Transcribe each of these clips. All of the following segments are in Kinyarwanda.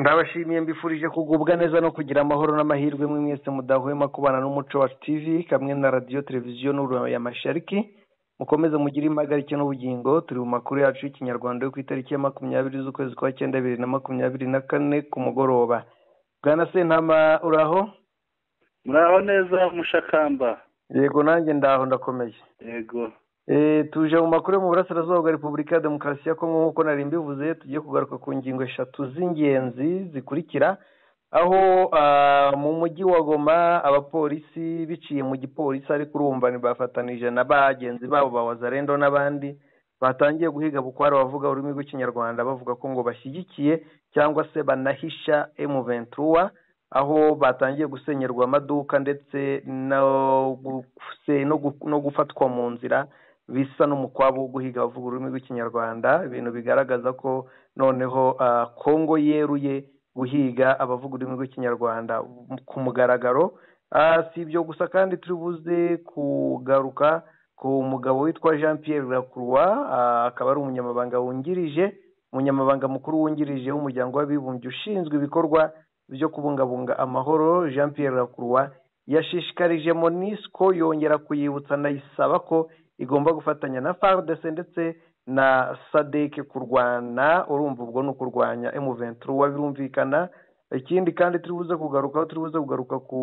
ndabashimiye mbifurije kugubwa neza no kugira amahoro n'amahirwe mwe mwese mudahwema kubana n'umuco wa tv kamwe na radiyo televiziyo n'ururimi ya mashariki mukomeze mugire impagarike n'ubugingo turi mu makuru yacu y'ikinyarwanda yo ku itariki ya makumyabiri z'ukwezi kwa cyenda bibiri na makumyabiri na kane ku mugoroba bwana sentama uraho muraho neza mushakamba yego nanjye ndaho ndakomeye yego Eh, tuje mu makuru yo mu burasirazuba bwa repubulika ya demokarasi ya kongo nk'uko nari mbivuze tugiye kugaruka ku ngingo eshatu z'ingenzi zikurikira aho ah, mu mujyi wa goma abapolisi biciye mu gipolisi ariko urumva bafatanije na bagenzi babo ba wazarendo n'abandi batangiye guhiga bukware bavuga ururimi rw'ikinyarwanda bavuga ko ngo bashyigikiye cyangwa se banahisha emu ventura aho batangiye gusenyerwa amaduka ndetse no guse- no gu- no gufatwa mu nzira bisa n'umukwabu wo guhiga abavuga ururimi rw'ikinyarwanda ibintu bigaragaza ko noneho ah, kongo yeruye guhiga abavuga ururimi rw'ikinyarwanda ku mugaragaro Ah, si ibyo gusa kandi turi buze kugaruka ku mugabo witwa jean pierre lacroix ah, akaba ari umunyamabanga wungirije umunyamabanga mukuru wungirije w'umuryango w'abibumbye ushinzwe ibikorwa byo kubungabunga amahoro jean pierre lacroix yashishikarije monisco yongera kuyibutsa anayisaba ko igomba gufatanya na FARDC ndetse na SADC kurwana urumva ubwo ni ukurwanya M23 birumvikana ikindi kandi turi buze kugaruka turi buze kugaruka ku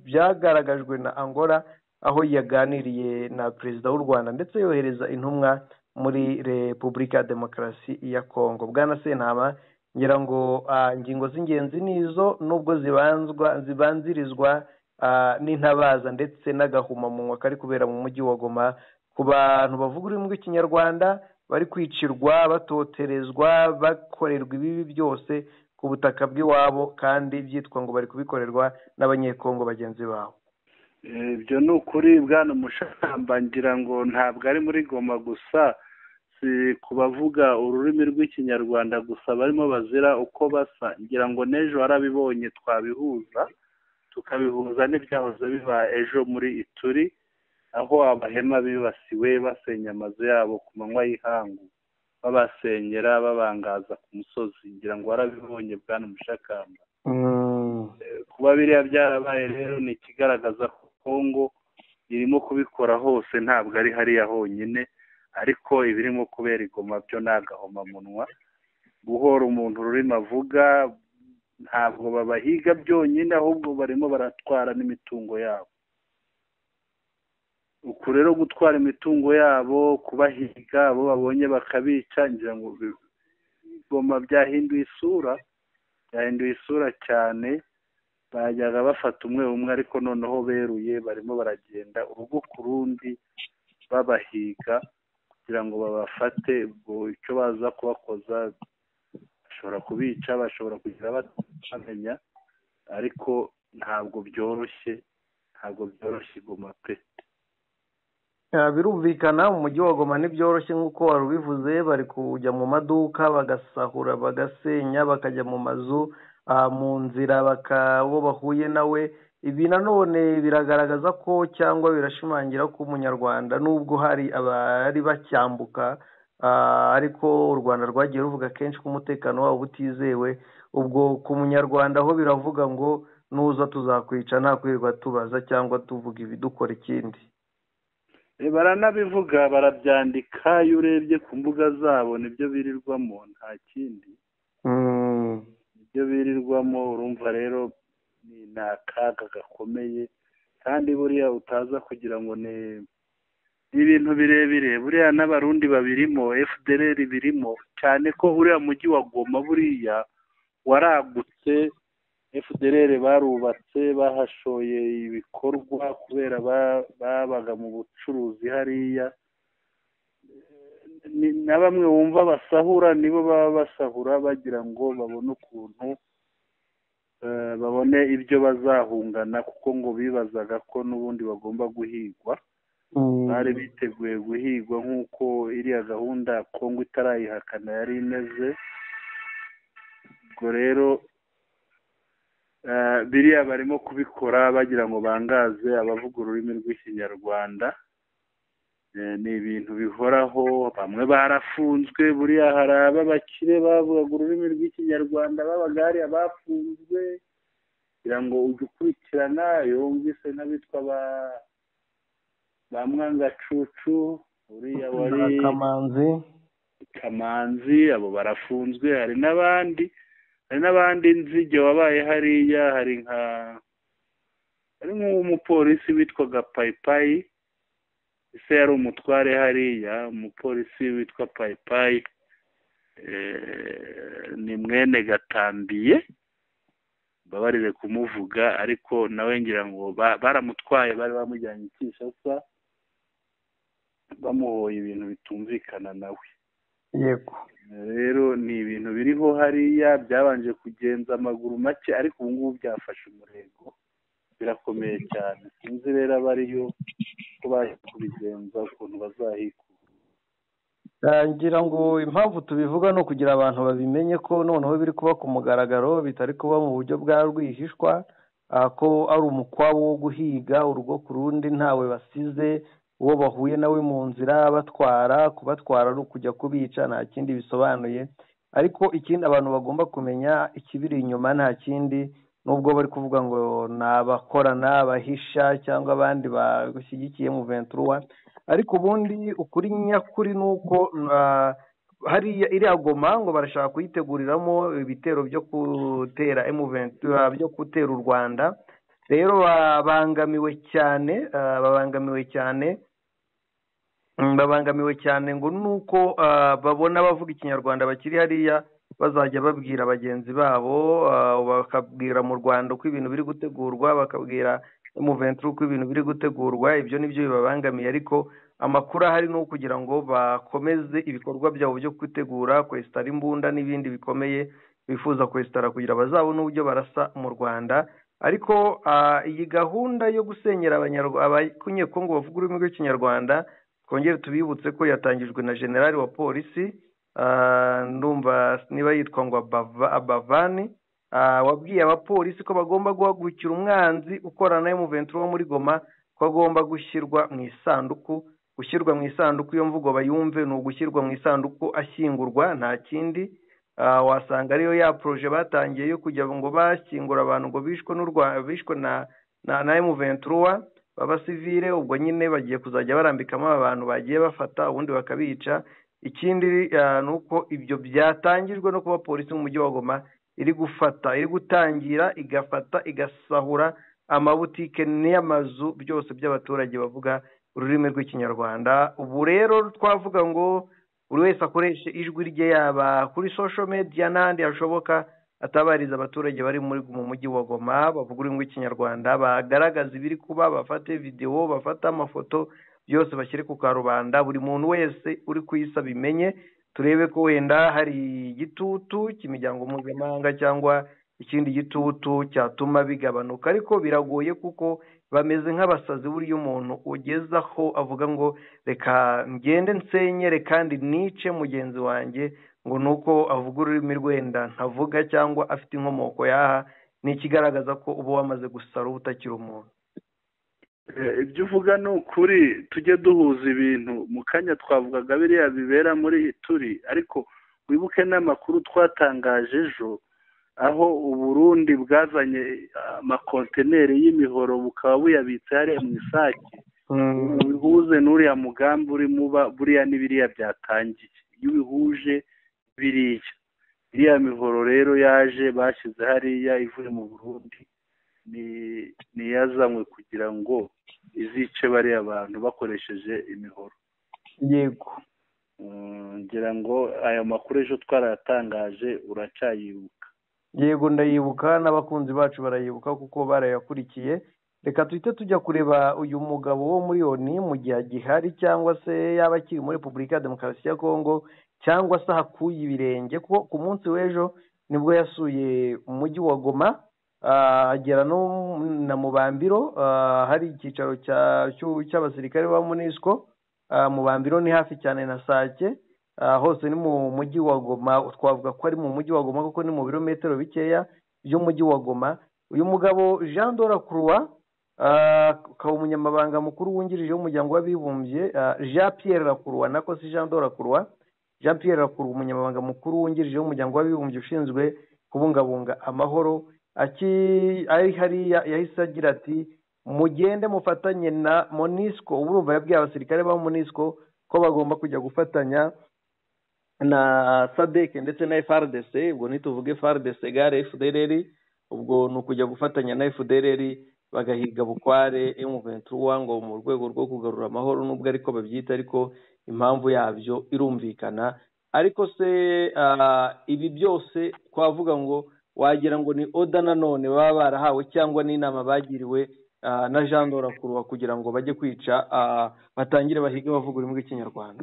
byagaragajwe na Angola aho yaganiriye na perezida w'u Rwanda ndetse yohereza intumwa muri Repubulika ya Demokarasi ya Kongo bwana Sentama ngira ngo ah, ingingo z'ingenzi nizo nubwo zibanzwa zibanzirizwa ah, n'intabaza ndetse n'agahumamunwa kari kubera mu mujyi wa Goma ku bantu bavuga ururimi rw'ikinyarwanda bari kwicirwa batoterezwa bakorerwa ibibi byose ku butaka bw'iwabo kandi byitwa ngo bari kubikorerwa n'abanyekongo bagenzi babo Eh, ibyo ni ukuri bwana mushakamba ngira ngo ntabwo ari muri goma gusa si ku bavuga ururimi rw'ikinyarwanda gusa barimo bazira uko basa ngira ngo n'ejo warabibonye twabihuza tukabihuza n'ibyahoze biba ejo muri ituri aho abahema bibasiwe basenya amazu yabo ku manywa y'ihangu babasenyera babangaza ku musozi ngira ngo warabibonye bwana mushakamba kuba biriya byarabaye rero ni ikigaragaza ko kongo irimo kubikora hose ntabwo ari hariya honyine ariko ibirimo kubera igoma byo ni agahomamunwa guhora umuntu ururimi avuga ntabwo babahiga byonyine ahubwo barimo baratwara n'imitungo yabo uku rero gutwara imitungo yabo kubahiga abo babonye bakabica ngira ngo bi- igoma byahinduye isura byahinduye isura cyane bajyaga bafata umwe umwe ariko noneho beruye barimo baragenda urugo ku rundi babahiga kugira ngo babafate ubwo icyo baza kubakoza bashobora kubica bashobora kugira batamenya ariko ntabwo byoroshye ntabwo byoroshye iguma pe Ah, birumvikana mu mujyi wa goma ntibyoroshye nk'uko wari ubivuze bari kujya mu maduka bagasahura bagasenya bakajya mu mazu ah, mu nzira baka uwo bahuye nawe ibi nanone biragaragaza ko cyangwa birashimangira ko umunyarwanda nubwo hari abari bacyambuka ah, ariko u rwanda rwagiye ruvuga kenshi ko umutekano wabo utizewe ubwo ku munyarwanda ho biravuga ngo nuza tuzakwica nta kwirirwa tubaza cyangwa tuvuga ibi dukora ikindi Eh, baranabivuga barabyandika iyo urebye ku mbuga zabo nibyo birirwamo nta kindi Mm. ibyo birirwamo urumva rero ni ni akaga gakomeye kandi buriya utaza kugira ngo ni ni ibintu birebire buriya n'abarundi babirimo fdr birimo cyane ko uriya mujyi wa goma buriya waragutse fdr barubatse bahashoye ibikorwa kubera ba- babaga mu bucuruzi hariya ni- na bamwe wumva basahura nibo baba basahura bagira ngo babone ukuntu eh, babone ibyo bazahungana kuko ngo bibazaga ko n'ubundi bagomba guhigwa bari biteguye guhigwa nk'uko iriya gahunda kongo itarayihakana yari imeze ubwo rero eh, biriya barimo kubikora bagira ngo bangaze abavuga ururimi rw'ikinyarwanda ni ibintu bihoraho bamwe barafunzwe buriya hari ab'abakire bavugaga ururimi rw'ikinyarwanda b'abagariya bafunzwe kugira ngo ujye ukurikirana iyo wumvise n'abitwa ba mwangacucu uriya wari kamanzi kamanzi abo barafunzwe hari n'abandi hari n'abandi nzige wabaye hariya hari nka hari nk'umupolisi witwaga payipayi ese yari umutware hariya umupolisi witwa payipayi ni mwene gatambiye mbabarire kumuvuga ariko nawe ngira ngo baramutwaye bari bamujyanye i Kinshasa bamuhoye ibintu bitumvikana nawe yego rero ni ibintu biriho hariya byabanje kugenza amaguru make ariko ubu ngubu byafashe umurego birakomeye cyane sinzi rero abariyo ko baje kubigenza ukuntu bazahikura ngira ngo impamvu tubivuga ni ukugira abantu babimenye ko noneho biri kuba ku mugaragaro bitari kuba mu buryo bwa rwihishwa ah, ko ari umukwabo wo guhiga urugo ku rundi ntawe basize uwo bahuye nawe mu nzira batwara kubatwara ari ukujya kubica nta kindi bisobanuye ariko ikindi abantu bagomba kumenya ikibiri inyuma nta kindi nubwo bari kuvuga ngo ni abakorana abahisha cyangwa abandi bagushyigikiye mu ventura ariko ubundi ukuri nyakuri ni uko ah, hariya iriya goma ngo barashaka kuyiteguriramo ibitero byo gutera emuventura byo gutera u rwanda rero babangamiwe cyane ah, babangamiwe cyane Mm, babangamiwe cyane ngo nuko ah, babona abavuga ikinyarwanda bakiri hariya bazajya babwira bagenzi babo ah, bakabwira mu rwanda uko ibintu biri gutegurwa bakabwira emuventura uko ibintu biri gutegurwa ibyo nibyo bibabangamiye ariko amakuru ahari ni uwo kugira ngo bakomeze ibikorwa byabo byo kwitegura kwesitara imbunda n'ibindi bikomeye bifuza kwesitara kugira bazabone uburyo barasa mu rwanda ariko ah, iyi gahunda yo gusenyera Abanyarwa- abanyekongo bavuga ururimi rw'ikinyarwanda twongere tubibutse ko yatangijwe na generali wa polisi ah, ndumva niba yitwa ngo Abava- abavani ah, wabwiye abapolisi ko bagomba guhagurukira umwanzi ukorana na emuventura wo muri goma ko agomba gushyirwa mu isanduku gushyirwa mu isanduku iyo mvugo bayumve ni ugushyirwa mu isanduku ashyingurwa nta kindi Ah, wasanga ariyo ya poroje batangiye yo kugira ngo bashyingura abantu ngo bishwe n'u Rwa- bishwe na na na emuventura b'abasivire ubwo nyine bagiye kuzajya barambikamo aba bantu bagiye bafata ubundi bakabica ikindi ah, ni uko ibyo byatangijwe no kuba polisi mu mujyi wa goma iri gufata iri gutangira igafata igasahura amabutike n'amazu byose by'abaturage bavuga ururimi rw'ikinyarwanda ubu rero twavuga ngo buri wese akoreshe ijwi rye yaba kuri social media n'ahandi hashoboka atabariza abaturage bari muri mu mujyi wa goma bavuga ururimi rw'ikinyarwanda bagaragaza ibiri kuba bafate videwo bafate amafoto byose bashyire ku karubanda buri muntu wese uri ku isi abimenye turebe ko wenda hari igitutu cy'imiryango mpuzamahanga cyangwa ikindi gitutu cyatuma bigabanuka ariko biragoye kuko bameze nk'abasazi burya umuntu ugezaho avuga ngo reka ngende nsenyere kandi nice mugenzi wanjye ngo ni uko avuga ururimi rwenda ntavuga cyangwa afite inkomoko yaha ni ikigaragaza ko uba wamaze gusara uba utakiri umuntu Eh, ibyo uvuga ni ukuri tujye duhuza ibintu mu kanya twavugaga biriya bibera muri turi ariko wibuke n'amakuru twatangaje ejo aho uburundi bwazanye ah, amakontineri y'imihoro bukaba buyabitse hariya mu isake ubihuze n'uriya mugambi urimo uba buriya n'ibiriya byatangiye iyo ubihuje biriya iriya mihoro rero yaje bashyize hariya ivuye mu burundi ni- niyazanywe kugira ngo izice bariya bantu bakoresheje imihoro yego Mm, ngira ngo aya makuru ejo twarayatangaje uracyayibuka yego ndayibuka n'abakunzi bacu barayibuka kuko barayakurikiye reka duhite tujya kureba uyu mugabo wo muri oni mu gihe agihari cyangwa se yaba akiri muri repubulika ya demokarasi ya kongo cyangwa se hakuye ibirenge kuko ku munsi w'ejo nibwo yasuye umujyi wa goma ah, agera no na mubambiro ah, hari icyicaro cya- cy'u- cy'abasirikare ba munisiko Ah, mubambiro ni hafi cyane na sake Ah, hose ni mu mujyi wa goma twavuga ko ari mu mujyi wa goma kuko ni mu birometero bikeya by'umujyi wa goma uyu mugabo jean dora croix ukaba umunyamabanga mukuru wungirije w'umuryango w'abibumbye jean pierre rakurwa nako si jean rakurwa jean pierre rakurwa umunyamabanga mukuru wungirije w'umuryango w'abibumbye ushinzwe kubungabunga amahoro ari hariya yahise agira ati mugende mufatanye na monisco ubu urumva yabwiye abasirikare ba monisco ko bagomba kujya gufatanya na sadeke ndetse na FRDC ubwo ntituvuge FRDC gare FDLR ubwo ni ukujya gufatanya na FDLR bagahiga bukware M23 ngo mu rwego rwo kugarura amahoro nubwo ariko babyita ariko impamvu yabyo irumvikana ariko se ibi byose twavuga ngo wagira ngo ni oda nanone baba barahawe cyangwa n'inama bagiriwe na jean dorakurwa kugira ngo bajye kwica batangire bahige bavuga ururimi rw'ikinyarwanda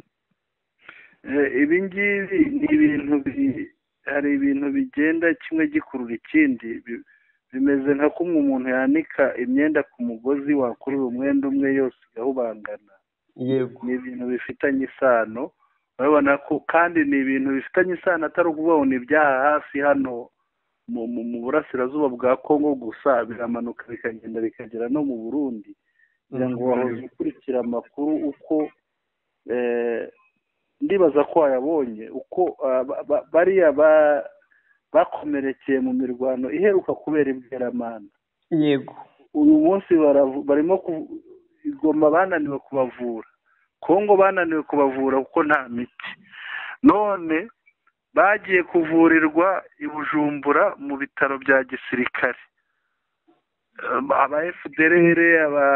ibi ngibi ni ibintu hari ibintu bigenda kimwe gikurura ikindi bimeze nka kumwe umuntu yanika imyenda ku mugozi wakurura umwenda umwe yose igahubangana yego ni ibintu bifitanye isano urabona ko kandi ni ibintu bifitanye isano atari ukuvuga ngo ni ibyaha hafi hano mu burasirazuba bwa kongo gusa biramanuka bikagenda bikagera no mu burundi kugira ngo wahoze ukurikira amakuru uko ndibaza ko wayabonye uko bariya bakomerekeye mu mirwano iheruka kubera ibweramana yego uyu munsi barimo igoma bananiwe kubavura kongo bananiwe kubavura kuko nta miti none bagiye kuvurirwa i bujumbura mu bitaro bya gisirikare aba efuderere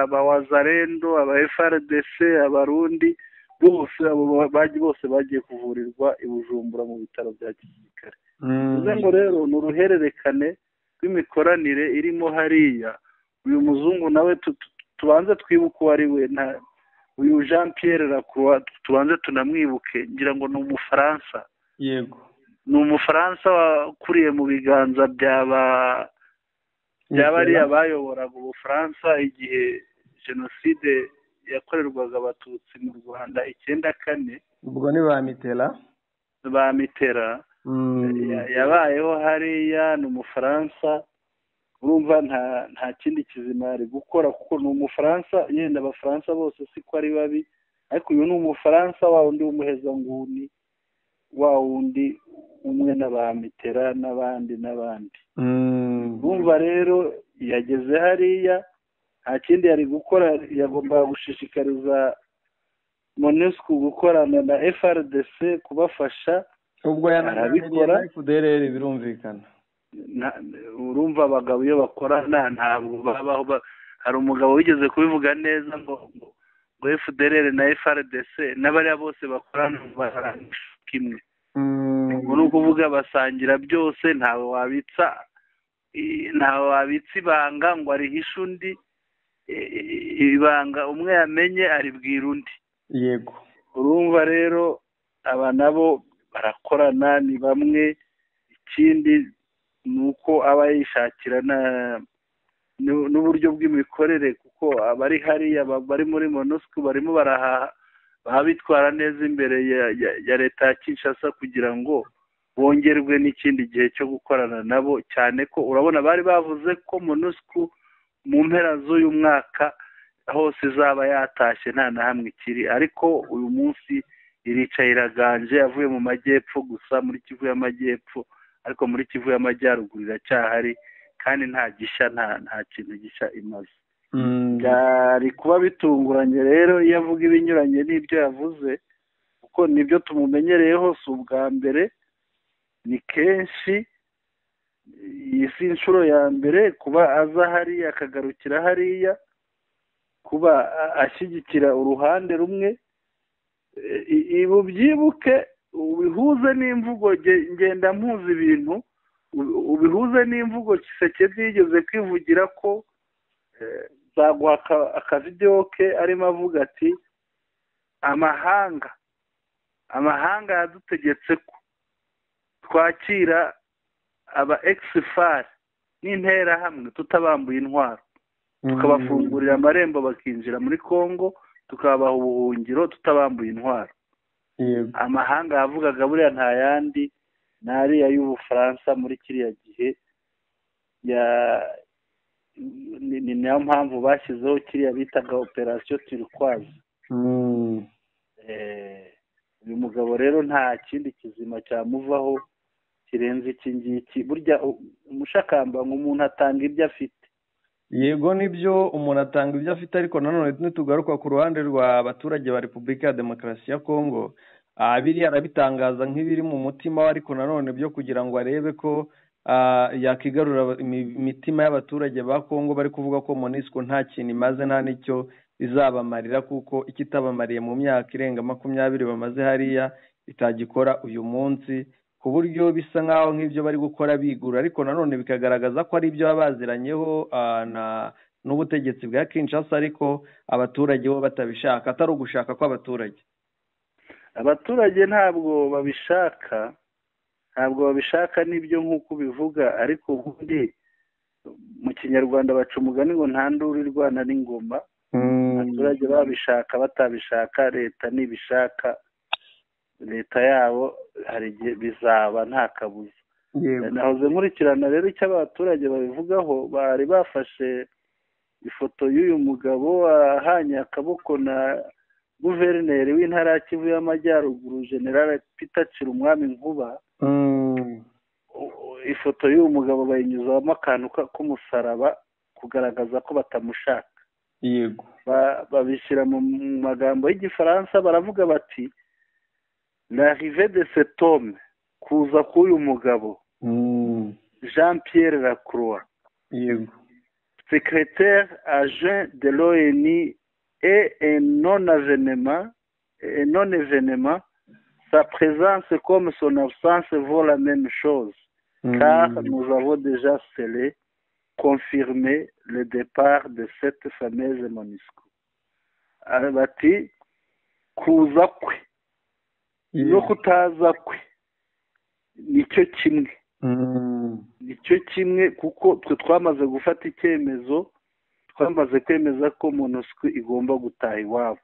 aba wazarendo aba efaradese abarundi bose bose bagiye kuvurirwa i bujumbura mu bitaro bya gisirikare bivuze ngo rero ni uruhererekane rw'imikoranire irimo hariya uyu muzungu nawe tubanze twibuke uwo ari we uyu jean pierre rakuruwa tubanze tunamwibuke ngira ngo ni umufaransa yego ni umufaransa wakuriye mu biganza byaba bariya bayoboraga ubufaransa igihe jenoside yakorerwaga abatutsi mu rwanda icyenda kane ubwo ni ba mitera ba mitera yabayeho hariya ni umufaransa urumva nta kindi kizima ari gukora kuko ni umufaransa yenda abafaransa bose siko ari babi ariko uyu ni umufaransa wa undi w'umuhezanguni wa wundi umwe na ba mitera n'abandi n'abandi bumva rero yageze hariya nta kindi yari gukora yagombaga gushishikariza monesco gukorana na frdc kubafasha ubwo yanabikora kuderere birumvikana urumva abagabo iyo bakorana ntabwo babaho hari umugabo wigeze kubivuga neza ngo ngo fdr na frdc n'abariya bose bakorana barangisha kimwe ubwo ni ukuvuga basangira byose ntawe wabitsa ntawe wabitsa ibanga ngo arihishe undi ibanga umwe yamenye aribwira undi yego urumva rero aba nabo barakorana ni bamwe ikindi ni uko aba yishakira n'uburyo bw'imikorere kuko abari hariya bari muri monosiko barimo barahaha baba bitwara neza imbere ya leta ya kinshasa kugira ngo bongerwe n'ikindi gihe cyo gukorana nabo cyane ko urabona bari bavuze ko monusco mu mpera z'uyu mwaka hose izaba yatashye nta na hamwe ikiri ariko uyu munsi iricaye iraganje yavuye mu majyepfo gusa muri kivu y'amajyepfo ariko muri kivu y'amajyaruguru iracyahari kandi nta gishya nta kintu gishya imaze byari kuba bitunguranye rero iyo avuga ibinyuranye n'ibyo yavuze kuko nibyo tumumenyereyeho si ubwa mbere ni kenshi iyi si inshuro ya mbere kuba aza hariya akagarukira hariya kuba ashyigikira uruhande rumwe ibu byibuke ubihuze n'imvugo ngenda mpuza ibintu ubihuze n'imvugo kisekedi yigeze kwivugira ko zaguha akavidewo ke arimo avuga ati amahanga amahanga yadutegetse ko twakira aba egisifari n'interahamwe tutabambuye intwaro tukabafungurira amarembo bakinjira muri congo tukabaha ubuhungiro tutabambuye intwaro amahanga yavugaga buriya nta yandi ni ariya y'ubufaransa muri kiriya gihe ni nayo mpamvu bashyizeho kiriya bitaga operasiyo turikwazi uyu mugabo rero nta kindi kizima cyamuvaho kirenze iki ngiki burya umushakamba nk'umuntu atanga ibyo afite yego nibyo umuntu atanga ibyo afite ariko nanone ntitugaruka ku ruhande rw'abaturage ba repubulika ya demokarasi ya kongo biriya arabitangaza nk'ibiri mu mutima we ariko nanone byo kugira ngo arebe ko yakigarura imitima y'abaturage ba kongo bari kuvuga ko monisco nta kintu imaze nta n'icyo izabamarira kuko ikitabamariye mu myaka irenga makumyabiri bamaze hariya itagikora uyu munsi ku buryo bisa nk'aho nk'ibyo bari gukora bigura ariko nanone bikagaragaza ko ari ibyo baba baziranyeho n'ubutegetsi bwa kinshasa ariko abaturage bo batabishaka atari ugushaka kw'abaturage abaturage ntabwo babishaka ntabwo babishaka n'ibyo nk'uko ubivuga ariko ubundi mu kinyarwanda baca umugani ngo nta nduru irwana n'ingoma abaturage babishaka batabishaka leta ntibishaka leta yabo hari igihe bizaba nta kabuza nahoze nkurikirana rero icyo abaturage babivugaho bari bafashe ifoto y'uyu mugabo ahanye akaboko na guverineri w'intara ya kivu y'amajyaruguru generale peter umwami nkuba ifoto y'uyu mugabo bayinyuzamo akantu k'umusaraba kugaragaza ko batamushaka yego babishyira mu magambo y'igifaransa baravuga bati rive de setome kuza k'uyu mugabo jean pierre lacroix yego secrétaire agent de l'ONU et un non événement non événement sa présence comme son absence vaut la même chose car nous avons déjà scellé confirmé le départ de cette fameuse MONUSCO bati kuza kwe no kutaza kwe nicyo kimwe nicyo kimwe kuko twe twamaze gufata icyemezo twamaze kwemeza ko monosiko igomba gutaha iwabo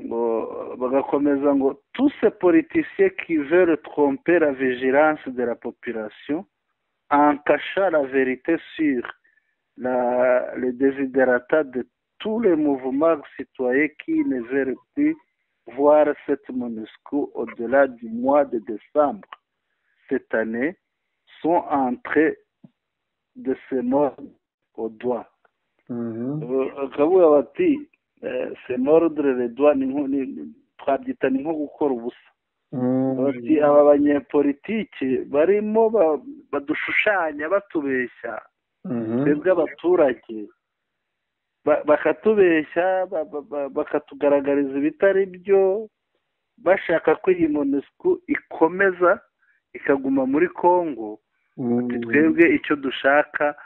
ngo bagakomeza ngo tuse politiciye kivere trompe la vigilance de la population encacha la verite sur la le desiderata de tous les mouvements citoyens qui ne veulent plus voir cette MONUSCO au-delà du mois de décembre cette année sont entrés de ces morts au doigt. bakavuga bati ces mordre le doigt twabyita ni nko gukora ubusa bati aba banyepolitiki barimo badushushanya batubeshya twebwe abaturage bakatubeshya bakatugaragariza ibitari byo bashaka ko iyi monesiko ikomeza ikaguma muri congo twebwe icyo dushaka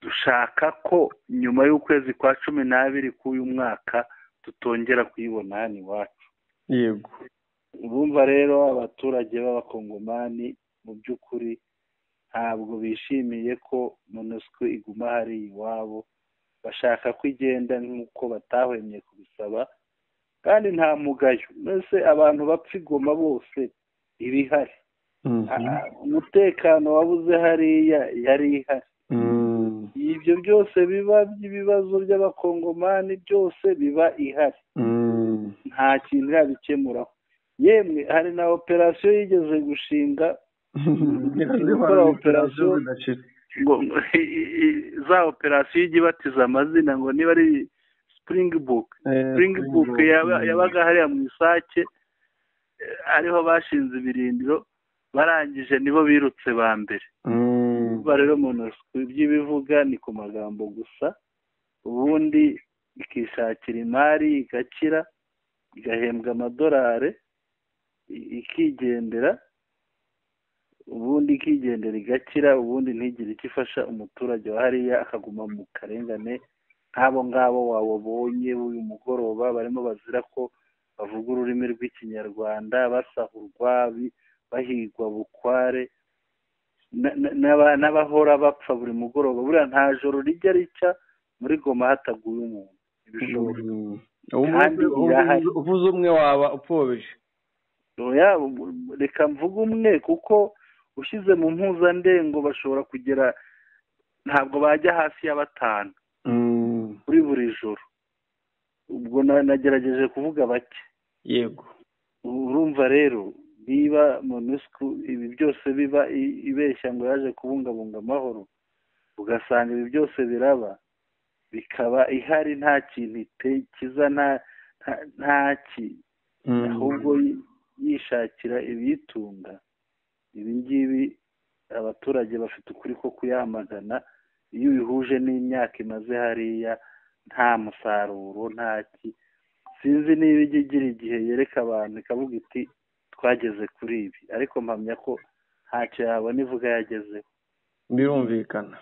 dushaka ko nyuma y'ukwezi kwa cumi n'abiri k'uyu mwaka tutongera kuyibona hano iwacu yego urumva rero abaturage b'abakongomani mu by'ukuri ntabwo bishimiye ko monesiko iguma hari iwabo bashaka ko igenda nk'uko batahwemye kubisaba kandi nta mugayo mbese abantu bapfa igoma bose iba ihari umutekano wabuze hariya yari ihari ibyo byose biba by'ibibazo by'abakongomani byose biba ihari nta kintu irabikemuraho yemwe hari na operasiyo yigeze gushinga gukora operasiyo za operasiyo ijya ibatiza amazina ngo niba ari sipuringibuke sipuringibuke yabaga hariya mu isake ariho bashinze ibirindiro barangije nibo birutse ba mbere uba rero monosiko ibyo ibivuga ni ku magambo gusa ubundi ikishakira imari igakira igahembwa amadolari ikigendera ubundi ikigendera igakira ubundi ntigire icyo ifasha umuturage wa hariya akaguma mu karengane nk'abo ngabo wababonye uyu mugoroba barimo bazira ko bavuga ururimi rw'ikinyarwanda basahurwa bahigwa bukware n'abahora bapfa buri mugoroba buriya nta joro rijya rica muri goma hataguye umuntu ibishoboka kandi uvuze umwe waba upfobije reka mvuge umwe kuko ushyize mu mpuzandengo bashobora kugera ntabwo bajya hasi ya batanu kuri buri joro ubwo nagerageje kuvuga bake yego urumva rero niba monusco ibi byose biba ibeshya ngo yaje kubungabunga amahoro ugasanga ibi byose biraba bikaba ihari nta kintu kiza nta ki ahubwo yishakira ibiyitunga ibi ngibi abaturage bafite ukuri ko kuyamagana iyo ubihuje n'imyaka imaze hariya nta musaruro nta ki sinzi niba ijya igira igihe yereka abantu ikavuga iti twageze kuri ibi ariko mpamya ko ntacyo yabona ivuga yagezeho birumvikana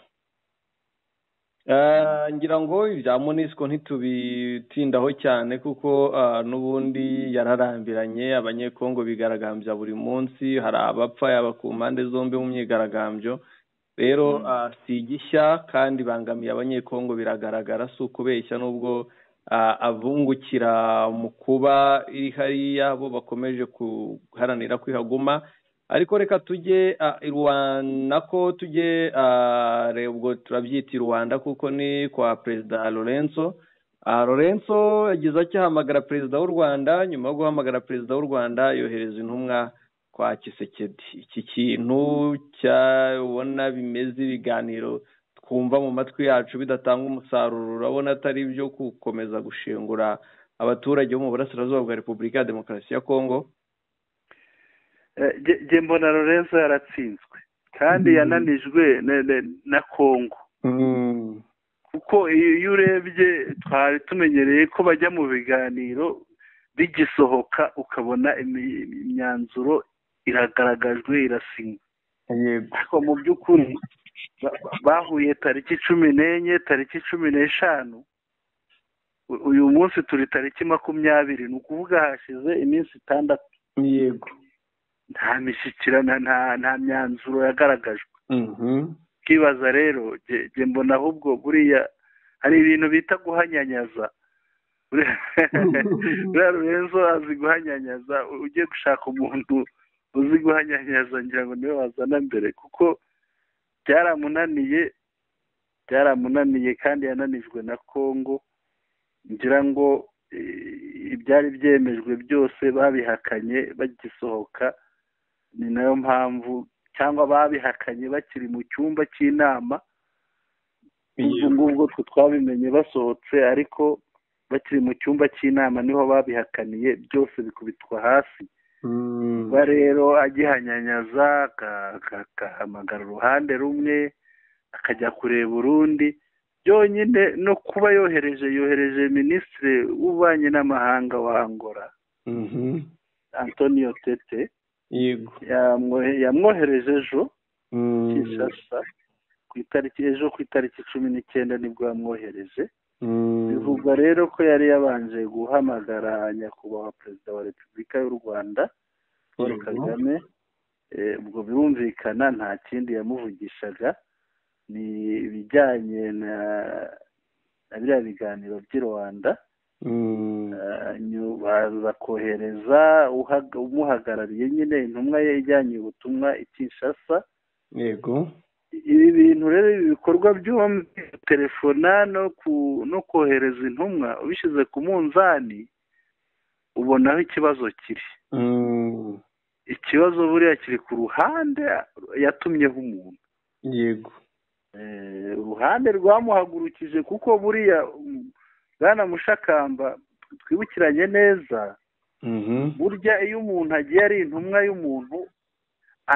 ngira ngo ibya monisiko ntitubitindaho cyane kuko n'ubundi yararambiranye abanyekongo bigaragambya buri munsi hari abapfa yaba ku mpande zombi mu myigaragambyo rero si igishya kandi ibangamiye abanyekongo biragaragara si ukubeshya n'ubwo abungukira mu kuba iri hariya bo bakomeje guharanira kwihaguma ariko reka tujye rwanda ko tujye ubwo turabyita rwanda kuko ni kwa perezida lorenzo lorenzo yagize akihamagara perezida w'u rwanda nyuma yo guhamagara perezida w'u rwanda yohereza intumwa kwa kisekedi iki kintu cyabona bimeze ibiganiro twumva mu matwi yacu bidatanga umusaruro urabona atari ibyo gukomeza gushingura abaturage bo mu burasirazuba bwa repubulika ya demokarasi ya kongo mbona lorenzo yaratsinzwe kandi yananijwe na kongo kuko iyo urebye twari tumenyereye ko bajya mu biganiro bigisohoka ukabona imyanzuro iragaragajwe irasinywa ariko mu by'ukuri bahuye tariki cumi n'enye tariki cumi n'eshanu uyu munsi turi tariki makumyabiri ni ukuvuga hashize iminsi itandatu yego nta mishyikirana nta myanzuro yagaragajwe twibaza rero mbona ahubwo buriya hari ibintu bita guhanyanyaza buriya rurenzo azi guhanyanyaza ugiye gushaka umuntu uzi guhanyanyaza ngira ngo niwe wazana mbere kuko byaramunaniye byaramunaniye kandi yananijwe na kongo ngira ngo ibyari byemejwe byose babihakanye bagisohoka ni nayo mpamvu cyangwa babihakanye bakiri mu cyumba cy'inama ubwo ngubwo twe twabimenye basohotse ariko bakiri mu cyumba cy'inama niho babihakaniye byose bikubitwa hasi ba rero agihanyanyaza agahamagara uruhande rumwe akajya kureba urundi byonyine no kuba yohereje yohereje minisitiri w'ububanyi n'amahanga wa angola antonio tete yamwohereje ejo kinshasa ku itariki ejo ku itariki cumi n'icyenda nibwo yamwohereje bivugwa rero ko yari yabanje guhamagara nyakubahwa perezida wa repubulika y'u rwanda paul kagame ubwo birumvikana nta kindi yamuvugishaga ni ibijyanye na biriya biganiro by'i rwanda bakohereza umuhagarariye nyine intumwa ye ijyanye ubutumwa i kinshasa yego ibi bintu rero ibi bikorwa byombi telefona no kohereza intumwa ubishyize ku munzani ubona aho ikibazo kiri ikibazo buriya kiri ku ruhande yatumyeho umuntu yego uruhande rwamuhagurukije kuko buriya bwana mushakamba twibukiranye neza burya iyo umuntu agiye ari intumwa y'umuntu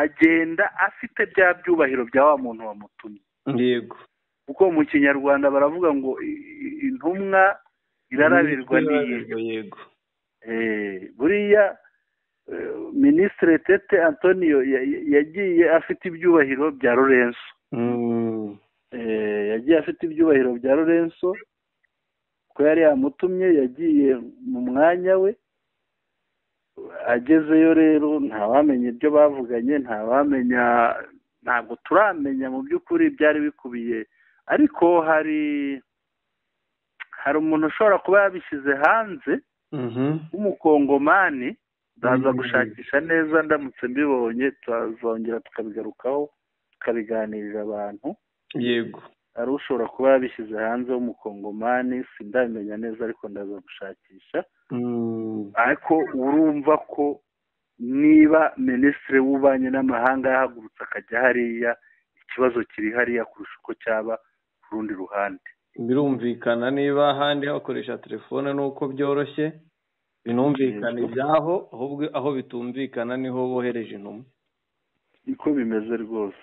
agenda afite bya byubahiro bya wa muntu wamutumye yego kuko mu kinyarwanda baravuga ngo intumwa irarabirwa n'iyo yego buriya minisitiri tete antonio yagiye afite ibyubahiro bya lorenzo yagiye afite ibyubahiro bya lorenzo ko yari yamutumye yagiye mu mwanya we agezeyo rero ntawamenya ibyo bavuganye ntawamenya ntabwo turamenya mu by'ukuri byari bikubiye ariko hari hari umuntu ushobora kuba yabishyize hanze w'umukongomani ndaza gushakisha neza ndamutse mbibonye tuzongera tukabigarukaho tukabiganirira abantu yego ari ushobora kuba yabishyize hanze w'umukongomani sindamenya neza ariko ndaza gushakisha ariko urumva ko niba minisitiri w'ububanyi n'amahanga yahagurutse akajya hariya ikibazo kiri hariya kurusha uko cyaba ku rundi ruhande birumvikana niba ahandi hakoresha telefone nuko byoroshye binumvikana ibyaho ahubwo aho bitumvikana niho bohereje intumwa niko bimeze rwose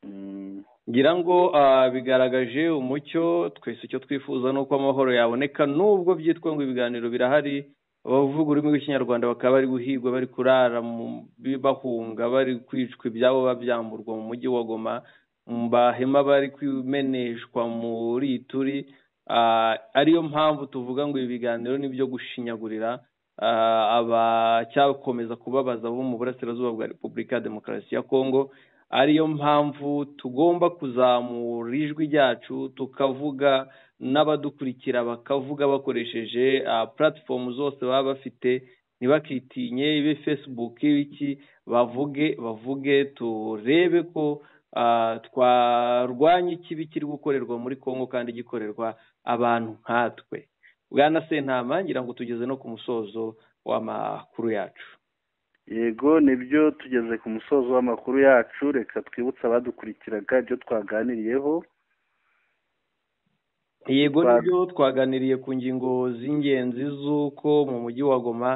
Mm. ngira ngo ah, bigaragaje umucyo twese icyo twifuza ni uko amahoro yaboneka nubwo byitwa ngo ibiganiro birahari abavuga ururimi rw'ikinyarwanda bakaba bari guhigwa bari kurara mu- bahunga bari kwicwa ibyabo babyamburwa mu mujyi wa goma mu bahema bari kumeneshwa muri turi ariyo mpamvu tuvuga ngo ibi biganiro ni ibyo gushinyagurira ah, abacyakomeza kubabaza bo mu burasirazuba bwa repubulika ya demokarasi ya kongo ariyo mpamvu tugomba kuzamura ijwi ryacu tukavuga n'abadukurikira bakavuga bakoresheje puratifomu zose baba bafite ntibakitinye ibe facebook ibiki bavuge bavuge turebe ko ah, twarwanya ikibi kiri gukorerwa muri congo kandi gikorerwa abantu nkatwe bwana sentama ngira ngo tugeze no ku musozo w'amakuru yacu yego nibyo tugeze ku musozo w'amakuru yacu reka twibutse abadukurikiraga ibyo twaganiriyeho yego Ba- nibyo twaganiriye ku ngingo z'ingenzi z'uko mu mujyi wa goma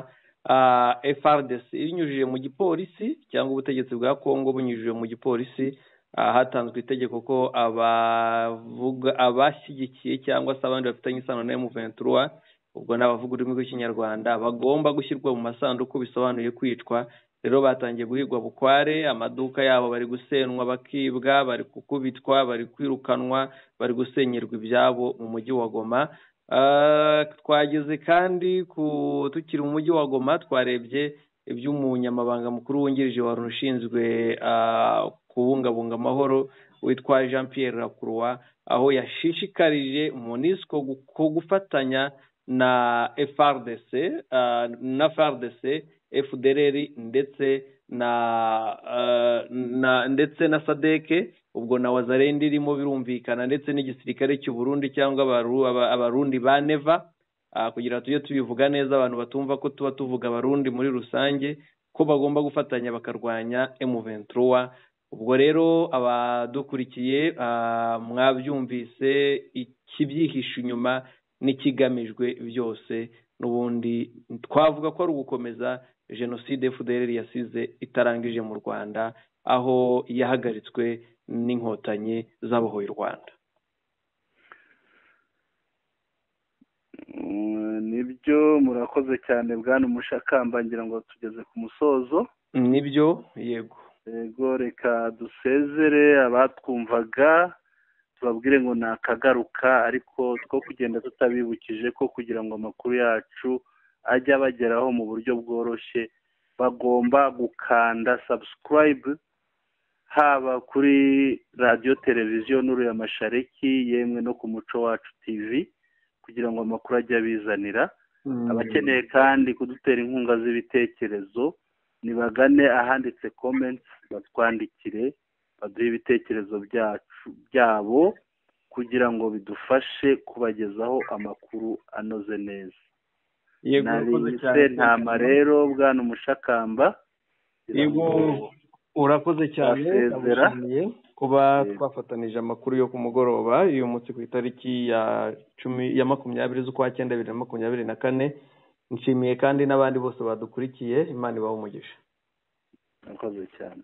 ah, frdc ibinyujije mu gipolisi cyangwa ubutegetsi bwa kongo bunyujije mu gipolisi ah, hatanzwe itegeko ko abavuga abashyigikiye cyangwa se abandi bafitanye isano na m23 ubwo ni abavuga ururimi rw'ikinyarwanda bagomba gushyirwa mu masanduku bisobanuye kwicwa rero batangiye guhigwa bukware amaduka yabo bari gusenwa bakibwa bari gukubitwa bari kwirukanwa bari gusenyerwa ibyabo mu mujyi wa goma Ah, twageze kandi ku tukiri mu mujyi wa goma twarebye iby'umunyamabanga mukuru wungirije wari ushinzwe ah, kubungabunga amahoro witwa jean pierre lacroix aho yashishikarije monisco gu- ko gufatanya na frdc ah, na frdc fdrr ndetse na ah, na ndetse na sadeke ubwo na wazarenda irimo birumvikana ndetse n'igisirikare cy'u Burundi cyangwa abaru- aba- abarundi ba neva ah, kugira ngo tujye tubivuga neza abantu batumva ko tuba tuvuga abarundi muri rusange ko bagomba gufatanya bakarwanya M23 ubwo rero abadukurikiye ah, mwabyumvise ikibyihishe inyuma n'ikigamijwe byose n'ubundi twavuga ko ari ugukomeza jenoside FDLR yasize itarangije mu Rwanda aho yahagaritswe n'inkotanyi zabohoye u Rwanda Mm, nibyo murakoze cyane bwana umushakamba ngira ngo tugeze ku musozo nibyo yego yego reka dusezere abatwumvaga tubabwire ngo ni akagaruka ariko two kugenda tutabibukije ko kugira ngo amakuru yacu ajye abageraho mu buryo bworoshye bagomba gukanda subscribe haba kuri radiyo televiziyo n'uriya mashareki yemwe no ku muco wacu tv kugira ngo amakuru ajye abizanira abakeneye kandi kudutera inkunga z'ibitekerezo nibagane ahanditse comments batwandikire baduhe ibitekerezo byacu byabo kugira ngo bidufashe kubagezaho amakuru anoze neza yego urakoze nabise cyane ntama rero bwana umushakamba yego urakoze cyane Ndasezera. ndagushimiye kuba Yego. twafatanije amakuru yo ku mugoroba uyu munsi ku itariki ya cumi ya makumyabiri z'ukwa cyenda bibiri na makumyabiri na kane nshimiye kandi n'abandi bose badukurikiye imana ibahe umugisha murakoze cyane